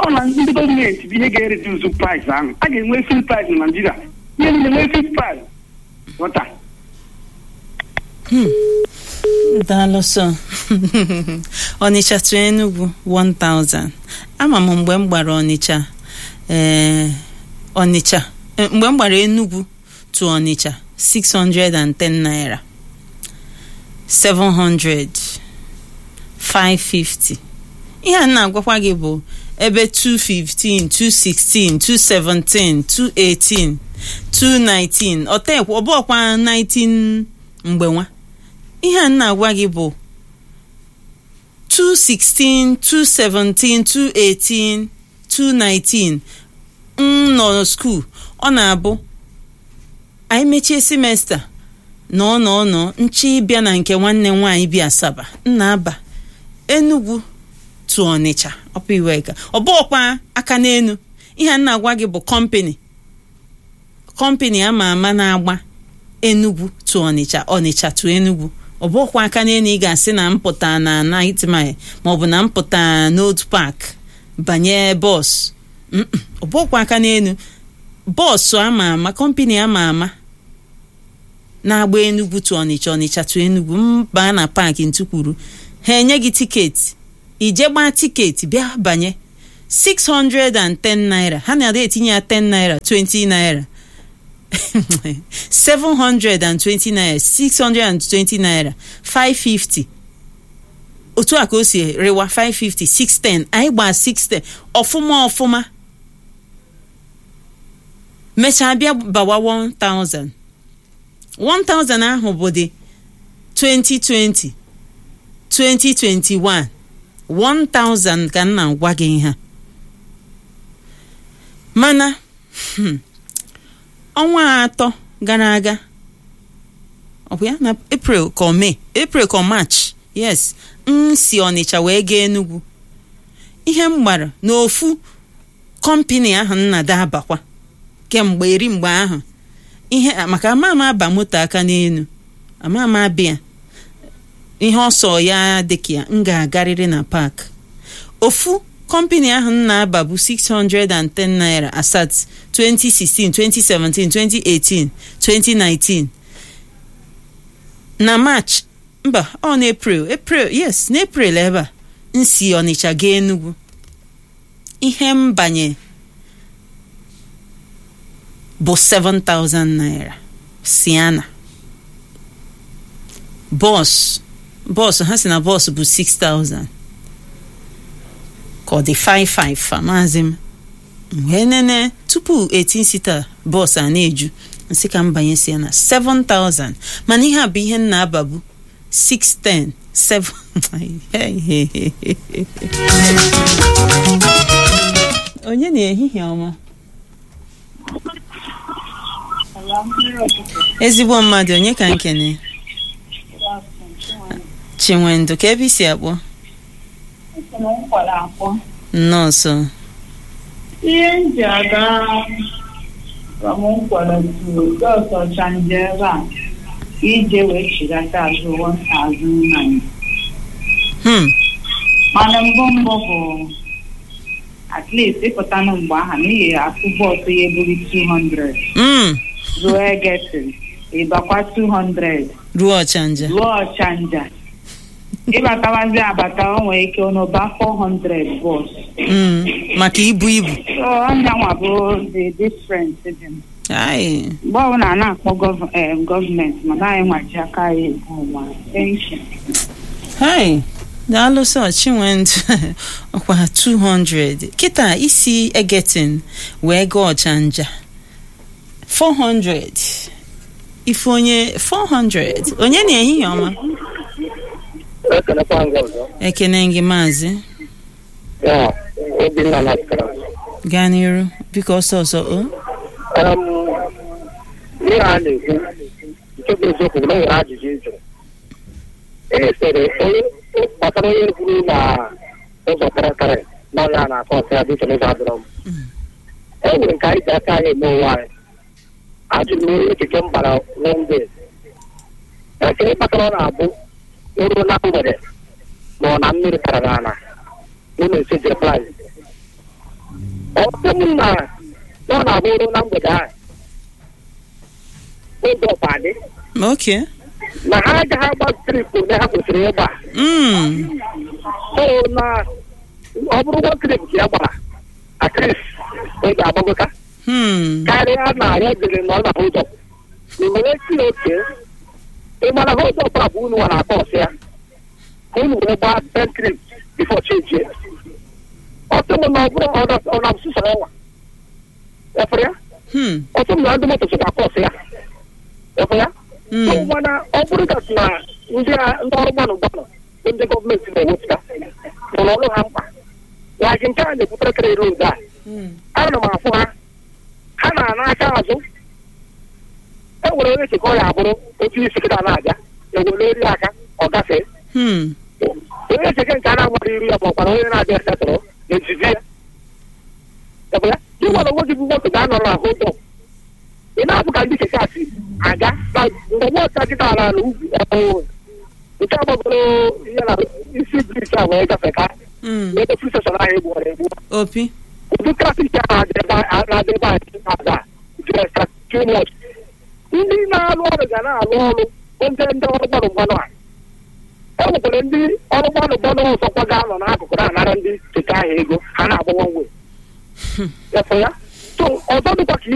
ọ na ndị gọọmenti bụ ihe ga-ereduzu price ahụ a ga-enwe free price na naijiria ihe niile nwee free price ghọta daalụ sọ ọnịcha to enugwu 1000 ama m mgbe m gbara ọnịcha ee ọnịcha eh, mgbe m gbara enugwu to ọnịcha 610 naira 700 550 ihe a na-agwakwa gị bụ ebe 215 216 217 218 219 ọtekwa ọbụọkwa 19 mgbe nwa ihe a na-agwa gị bụ 216 217 218 219 m nọ skuul ọ na-abụ anyị mechie semesta nọ nọ nọ nchi ịbịa na nke nwanne m nwaanyị bi asaba nna aba enugwu tụ ọnịcha ọpụ iweka ọ bụọkwa aka n'enu ihe a na-agwa gị bụ kọmpani kọmpani ama ama na-agba enugwu tụ ọnịcha ọnịcha tụ enugwu ọ bụkwa aka n'enu ị ga-asị na mpụta na night mile maọbụ na mpụta n'otu park banye bọs Mm-mm, ọ bụkwa aka n'enu bọọsụ ama ama kọmpani ama ama na-agba enugwu tụ ọnịcha ọnịcha tụ enugwu mbaa na paakị ntukwuru ha enye gị tiketi ije gbaa tiketi bịa banye 610 naira ha na-ada etinye ya 10 naira 20 naira 720 naira 620 naira 550 otu a ka o si rewa 550 610 anyị gbaa 610 ọfụma ọfụma mechaa bịa bawa 1000 1000 ahụ bụ dị 2020 2021 1000 ka m na-agwa gị ihe a. mana hmm, ọnwa atọ gara aga ọ bụ ya na april ka ọ mee april ka ọ march yes m si ọnịcha wee gaa enugwu ihe m gbara n'ofu kọmpini ahụ nna dabakwa kemgbe eri mgbe ahụ ihe maka ama ama aba moto aka n'elu ama ama abịa ihe ọsọ ya dịka ya m ga-agarịrị na pak ofu kọmpani ahụ m na-aba bụ 610 naira asat 2016 2017 2018 2019 na march mba ọ na april april yes na april ebe a m si ọnịcha gaa enugwu ihe m banye bụ 7000 naira siana bọs bọs ha si na bọs bụ 6000 ka ọ dị 55 fa maazị m wee nene tupu 18 sita bọs a na-eju nsị ka m banye si ya na 7000 mana ihe a bụ ihe m na-ababu 610 7 onye na-ehihie ọma ezigbo mmadụ onye ka nkene chinwendu ka ebe isi akpọ nọọsụ ihe m ji aga ramụnkwara tu dọs ọchanje ebe a ije wee chigata azụ azụ nna hmm mana mbụ mbụ bụ at least ịpụtanụ mgbe aha n'ihi atụ bọọsụ ya eburu 200 mm ruo egetin ịbakwa 200 ruo ọchanja ruo ọchanja ịbatawazi abata o nwere ike n'ụba 400 bọs mm maka ibu ibu so ọnyanwa bụ the difference dị m. ai mgbe ọbụla a na-akpọ gọv- em, gọọmenti mana anyị nwaji aka ya ebu ụwa penshọn hai daalụ sọ chinwendu ọkwa 200 kịta isi egetin wee gaa ọchanja 400 ife onye 400 onye na-ehihie ọma ekelekwa nga ọzọ ekene gị maazị ya obinna natara gaa n'iru biko ọsọ ọsọ o ihe a na-ekwu nke bụ eziokwu bụ na o nwere ajụjụ ị jụrụ e sere onye gbasara onye kwuru na ụzọ kịrịkịrị na ọnya a na-akọ ọsọ ya dị iche n'ụzọ adịrọ m e nwere nke anyị ji aka anyị eme onwe anyị ajụrụ m onye echiche m bara wembe ekele kpatara ọ na-abụ oruo na mgbede ma ọ na mmiri tara n'ala unu esi je plaịs sị m na na ọ na-abụrụ na mgbede ahụ ụzọ ọpadị okay na ha agaghị agba trip ole ha kwesịrị ịgba mm. so na ọ bụrụkwa trip ka ya gbara atris ị ga-agbagota Hmm. karịa na ya jere na ọ na ụzọ ị nwere esi oke ị mara ha ụzọ ọbụla bụ unu nwere atọ ọsị ya ka unu wee gbaa ten trip bifo cheji ọtụ m na ọ bụrụ ọ na sụsọrọ ọnwa efere ya Hmm. ọtụ m na ndị moto sokwa kọsị ya efere ya Hmm. so mana ọ bụrụ ka na ndị a- ndị ọrụ gbanụ gbanụ bụ ndị gọọmenti na-ewepụta rụrụ ọrụ ha mkpa ya gị nke a na-ebutere kere road a Hmm. ana m afụ ha ha na-ana aka azụ e nwere onye chekọ ya abụrụ otu isi kịta na-abịa ewere eri aka ọ gafee Hmm. onye cheke nke a na-agbara iru ya maọkwara onye na-abịa setụrụ n'ezizi ya Ebe ya ị nwere onwe gị bụ moto ga-anọ na ahụ ụzọ ị na-abụ ka ndị keke asị aga na mgbe nwa kịta ala ala ugwu ọhụrụ nke agbagoro ihe na isi briji a wee gafe ka Hmm. ebe fri steshọn ahụ egbuwara egbu opi ụdị trafik a na-adị ebe a na-adị ebe a dị na-ada jere too much ndị na-alụ ọrụ ga na-alụ ọrụ bụ ndị ndị ọrụ gbanụ mgbanụ a e nwekwara ndị ọrụ gbanụ mgbanụ ọzọkwa ga-anọ n'akụkụ na-anara ndị keke ahụ ego ha na-agbawa nwe ya so ọzọ dịkwa ka